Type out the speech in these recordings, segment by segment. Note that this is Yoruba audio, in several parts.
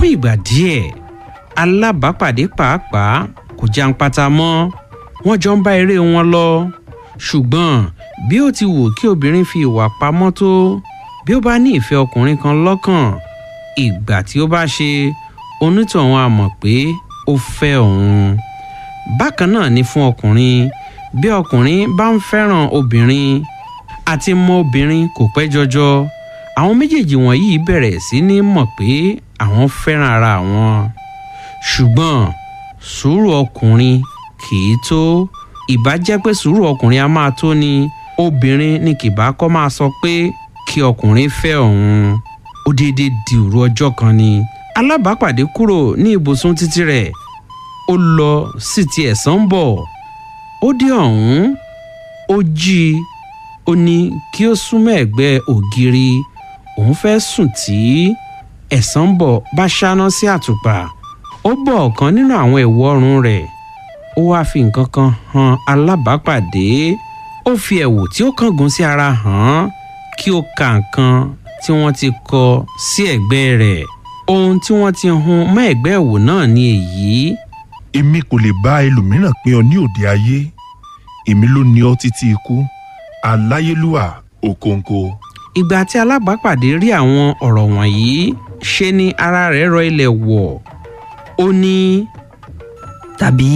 fún ìgbà díẹ̀ alábàápàdé pàápàá kò jàǹpátá mọ́ wọ́n jọ ń bá eré wọn lọ ṣùgbọ́n bí ó ti wù kí obìnrin fi ìwà pamọ́ tó bí ó bá ní ìfẹ́ ọkùnrin kan lọ́kàn ìgbà tí ó bá ṣe onítọ̀hún á mọ̀ pé ó fẹ́ òun bákan náà ni fún ọkùnrin bí ọkùnrin bá ń fẹ́ràn obìnrin àti mọ obìnrin kò pẹ́ jọjọ àwọn méjèèjì wọ̀nyí bẹ̀rẹ̀ sí ní mọ̀ pé àwọn fẹ́ràn ara wọn ṣùgbọ́n sùúrù ọkùnrin kì í tó ìbá jẹ́ pé sùúrù ọkùnrin a máa tó ni obìnrin ni kì bá kọ́ máa sọ pé kí ọkùnrin fẹ́ òun ó déédéé di òru ọjọ́ kan ni alábàápàdé kúrò ní ibùsùn títí rẹ̀ ó lọ sí ti ẹ̀sán bọ̀ ó dé ọ̀hún ó jí i ó ní kí ó súnmọ́ ẹ̀gbẹ́ ògiri òun fẹ́ sùn tí ẹ̀sán bọ̀ bá ṣáná sí àtùpà ó bọ̀ ọ̀kan nínú àwọn ẹ̀wù ọrùn rẹ̀ ó wáá fi nǹkan kan han alábàápàdé ó fi ẹ̀wù tí ó kángun sí ara hàn án kí ó ka nǹkan tí wọ́n ti kọ sí ẹ̀gbẹ́ rẹ̀ ohun tí wọ́n ti hun mọ́ ẹ̀gbẹ́ ẹ̀wù náà ni èyí èmi kò lè bá ẹlòmíràn pín ọ ní òde ayé èmi ló ní ọ títí ikú aláyélúwà òkòǹkò. ìgbà tí alábàápàdé rí àwọn ọ̀rọ̀ wọ̀nyí ṣe ni ara rẹ̀ rọ ilẹ̀ wọ̀ ó ní tàbí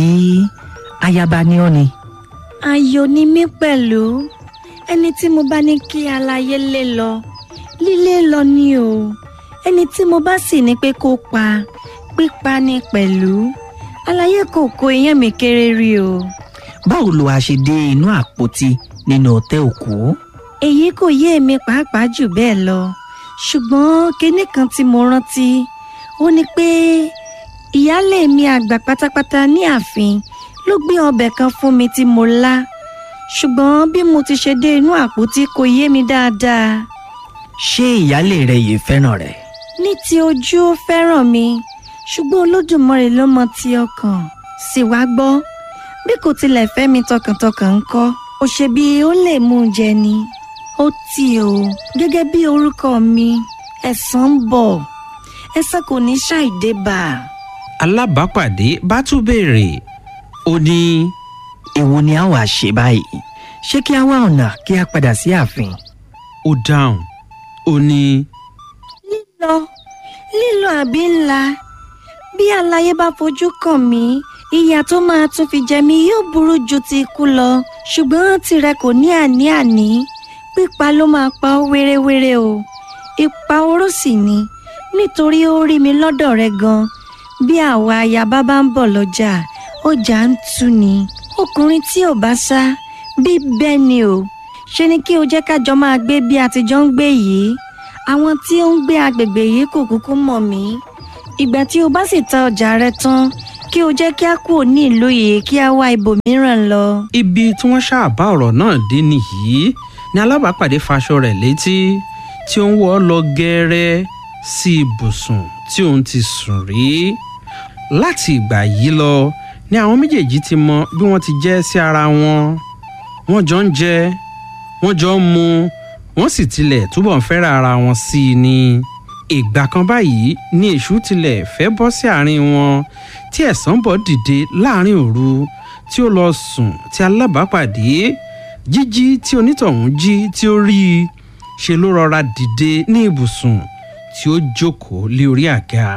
ayaba ni ọ́ ni. ayọ̀ ni mí pẹ̀lú ẹni tí mo bá ní kí aláyé lé lọ lílé lọ ni o ẹni tí mo bá sì ní pé kó pa pípa ni pẹ̀lú aláyé kò kó iyán mi kéré rí o. báwo lo a ṣe dé inú àpótí nínú ọ̀tẹ́ òkú. èyí kò yé èmi pàápàá jù bẹ́ẹ̀ lọ ṣùgbọ́n kinní kan tí mo rántí ó ní pé ìyáálé mi àgbà pátápátá ní ààfin ló gbé ọbẹ̀ kan fún mi tí mo lá ṣùgbọ́n bí mo ti ṣe dé inú àpótí kò yé mi dáadáa. ṣé ìyáálé rẹ yìí fẹ́ràn rẹ. ní ti ojú ó fẹ́ràn mi ṣùgbọ́n olódùmarè ló mọ ti ọkàn sì wá gbọ́ bí kò tilẹ̀ fẹ́ mi tọkàntọkàn ń kọ́ ó ṣe bí ó lè mú un jẹ ni ó tì ó gẹ́gẹ́ bí orúkọ mi ẹ̀san ń bọ̀ ẹ̀san kò ní ṣàìdé bá a. alábàápàdé bá tún béèrè ó ní èwo ni a wàá ṣe báyìí ṣé kí a wá ọ̀nà kí a padà sí ààfin. ó dáhùn ó ní lílọ lílọ àbí ńlá bí aláyé bá fojú kàn mí ìyà tó máa tún fi jẹ mí yóò burú ju ti ikú lọ ṣùgbọ́n tirẹ̀ kò ní àní-àní pípa ló máa pa ọ́ wéréwéré o ipa oró sì ni nítorí ó rí mi lọ́dọ̀ rẹ gan bí àwa ayaba bá ń bọ̀ lọ́jà ọjà ń tú ni ọkùnrin tí ò bá sá bí bẹ́ẹ̀ ni o ṣe ni kí o jẹ́ kájọ máa gbé bí a ti jọ ń gbé yìí àwọn tí ó ń gbé agbègbè yìí kò kúkú mọ̀ mí ìgbà tí o bá sì ta ọjà rẹ tán kí o jẹ́ kí a kúrò ní ìlú yìí kí a wá ibòmíràn lọ. ibi tí wọ́n ṣàbá ọ̀rọ̀ náà dé nìyí ni alábàápàdé faṣọ rẹ̀ létí tí ó ń wọ́ lọ gẹ́rẹ́ sí ibùsùn tí òun ti sùn rí láti ìgbà yìí lọ ni àwọn méjèèjì ti mọ bí wọ́n ti jẹ́ sí ara wọn wọ́n jọ ń jẹ wọ́n jọ ń mu wọ́n sì tilẹ̀ túbọ̀ ń fẹ́ràn ara wọn sí i ni ìgbà kan báyìí ni èṣù tilẹ̀ fẹ́ bọ́ sí àárín wọn tí ẹ̀sán bọ̀ dìde láàrin òru tí ó lọ sùn tí alábàápàdé jíjí tí onítọ̀hún jí tí ó rí i ṣe ló rọra dìde ní ibùsùn tí ó jókòó lé orí àga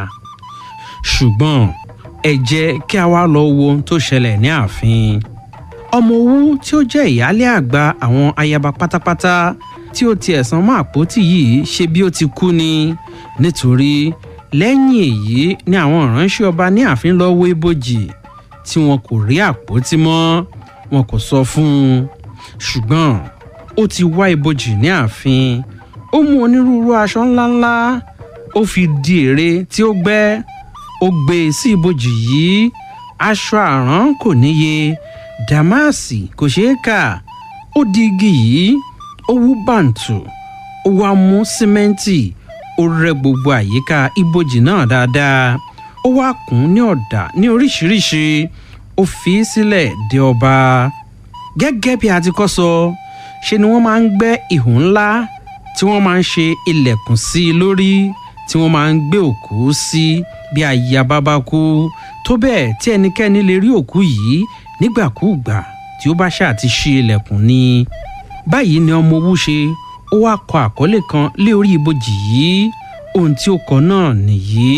ṣùgbọ́n ẹ jẹ́ kí a wá lọ wo ohun tó ṣẹlẹ̀ ní ààfin ọmọ owó tí ó jẹ́ ìyáálé àgbà àwọn ayaba pátápátá tí ó ti ẹ̀sán mọ́ àpótí yìí ṣe bí ó ti kú ni nítorí lẹ́yìn èyí ni àwọn ìránṣẹ́ ọba ní ààfin lọ wó ibojì tí wọn kò rí àpótí mọ́ wọn kò sọ fún un ṣùgbọ́n ó ti wá ibojì ní ààfin ó mú onírúurú aṣọ ńláńlá ó fi di ère tí ó gbẹ́ ó gbé e sí ibojì yìí aṣọ àrán kò níye dàmáàsì kò ṣeé kà ó di igi yìí ó wú bàǹtù ó wá mú símẹ́ǹtì ó rẹ gbogbo àyíká ibojì náà dáadáa ó wá kùn ní ọ̀dà ní oríṣiríṣi ó fi í sílẹ̀ dé ọba gẹ́gẹ́ bí a ti kọ́ sọ ṣe ni wọ́n máa ń gbẹ́ ihò ńlá tí wọ́n máa ń ṣe ilẹ̀kùn sí i lórí tí wọ́n máa ń gbé òkú sí bí ayaba bá kú tó bẹ́ẹ̀ tí ẹnikẹ́ni lè rí òkú yìí nígbàkúùgbà tí ó bá ṣáà ti ṣí ilẹ̀kùn ni báyìí ni ọmọ owó ṣe ó wá kọ àkọlé kan lé orí ibojì yìí ohun tí ó kọ náà nìyí.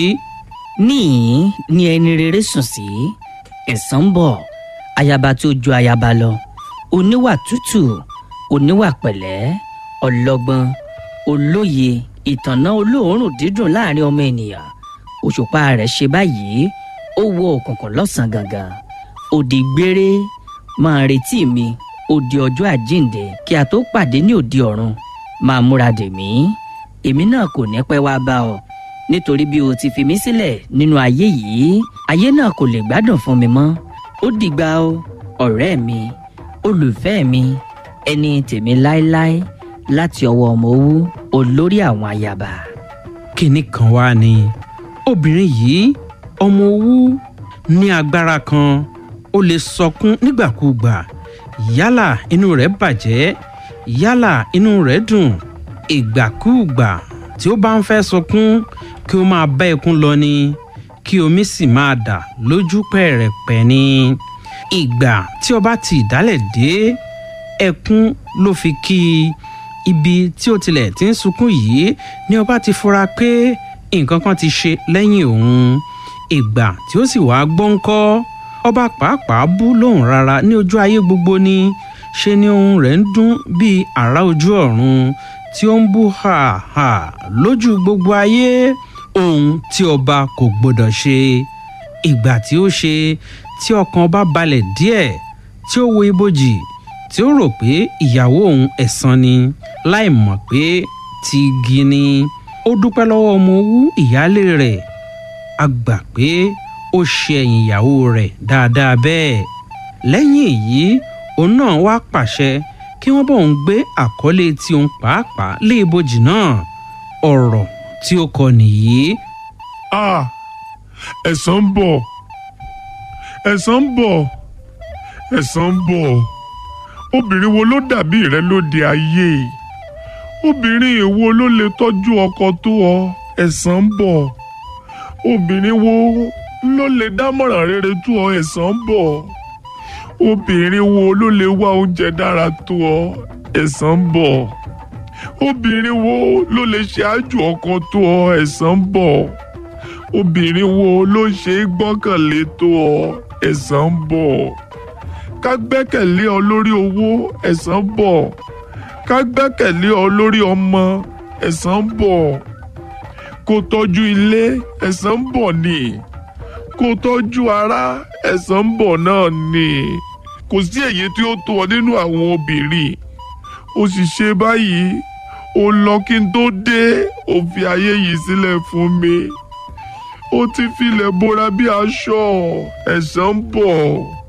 níyìn ni ẹni rere sùn sí ẹ̀san ń bọ̀ ayaba tí ó ju ayaba lọ oníwà tútù oníwà pẹ̀lẹ́ ọlọ́gbọ́n olóye ìtànná olóòórùn dídùn láàrin ọmọ ènìyàn òṣùpá rẹ̀ ṣe báyìí ó wọ òkùnkùn lọ́sàn-án gangan òdì gbére máa retí mi òdì ọjọ́ àjíǹde kí a tó pàdé ní òdì ọ̀run máa múra dè mí èmi náà kò ní pẹ́ wá bá ọ nítorí bí o ti fi mí sílẹ̀ nínú ayé yìí ayé náà kò lè gbádùn fún mi mọ́ ó dìgbà o ọ̀rẹ́ mi olùfẹ́ mi ẹni tèmi láéláé láti ọwọ́ ọmọ owó olórí àwọn ayaba. kinní kan wá ni obìnrin yìí ọmọ owó ní agbára kan ó lè sọkún nígbàkúùgbà yálà inú rẹ̀ bàjẹ́ yálà inú rẹ̀ dùn ìgbàkúùgbà tí ó bá ń fẹ́ sọkún kí ó máa bá ẹkún lọ ni kí omi sì máa dà lójú pẹ̀rẹ̀pẹ̀ ni ìgbà tí ọba ti ìdálẹ̀ dé ẹkún ló fi kí ibi tí ó tilẹ̀ ti ń sunkún yìí ni ọba ti fura pé nǹkan kan ti ṣe lẹ́yìn òun ìgbà tí ó sì wá gbọ́ńkọ́ ọba pàápàá bú lóhùn rárá ní ojú ayé gbogbo ni ṣe ni ohun rẹ̀ ń dún bíi àrá ojú ọ̀run tí ó ń bú hàhà lójú gbogbo ayé ohun tí ọba kò gbọdọ̀ ṣe ìgbà tí ó ṣe tí ọkàn ọba balẹ̀ díẹ̀ tí ó wo ibojì tí ó rò pé ìyàwó òun ẹ̀san ni láì mọ̀ pé ti igi ni ó dúpẹ́ lọ́wọ́ ọmọ owú ìyáálé rẹ̀ a gbà pé ó ṣe ẹ̀yìn ìyàwó rẹ̀ dáadáa bẹ́ẹ̀ lẹ́yìn èyí òun náà wá pàṣẹ kí wọ́n bọ̀ ń gbé àkọlé tí òun pàápàá lé ibojì náà ọ̀rọ̀ tí ó kọ nìyí. ah ẹ̀san ń bọ̀ ẹ̀san ń bọ̀ ẹ̀san ń bọ̀ obìnrin wo ló dàbí rẹ lóde ayé obìnrin èwo ló lè tọ́jú ọkọ tó ọ ẹ̀san ń bọ̀ obìnrin wo ló lè dámọ̀ràn rere tó ọ ẹ̀san ń bọ̀ obìnrin wo ló lè wá oúnjẹ dára tó ọ ẹ̀san ń bọ̀ obìnrin wo ló lè ṣe àjò ọkọ tó ọ ẹ̀san ń bọ̀ obìnrin wo ló ṣe é gbọ́kànlé tó ọ ẹ̀san ń bọ̀ ká gbẹ́kẹ̀lé ọ lórí owó ẹ̀san ń bọ̀ ká gbẹ́kẹ̀lé ọ lórí ọmọ ẹ̀san ń bọ̀ kó tọ́jú ilé ẹ̀san ń bọ̀ ni kó tọ́jú ara ẹ̀san ń bọ̀ náà ni kò sí èyí tí ó tó ọ nínú àwọn obìnrin ó sì ṣe báyìí ó lọ kí n tó dé ó fi ayé yìí sílẹ̀ fún mi ó ti filẹ̀ bora bí aṣọ ẹ̀san ń bọ̀.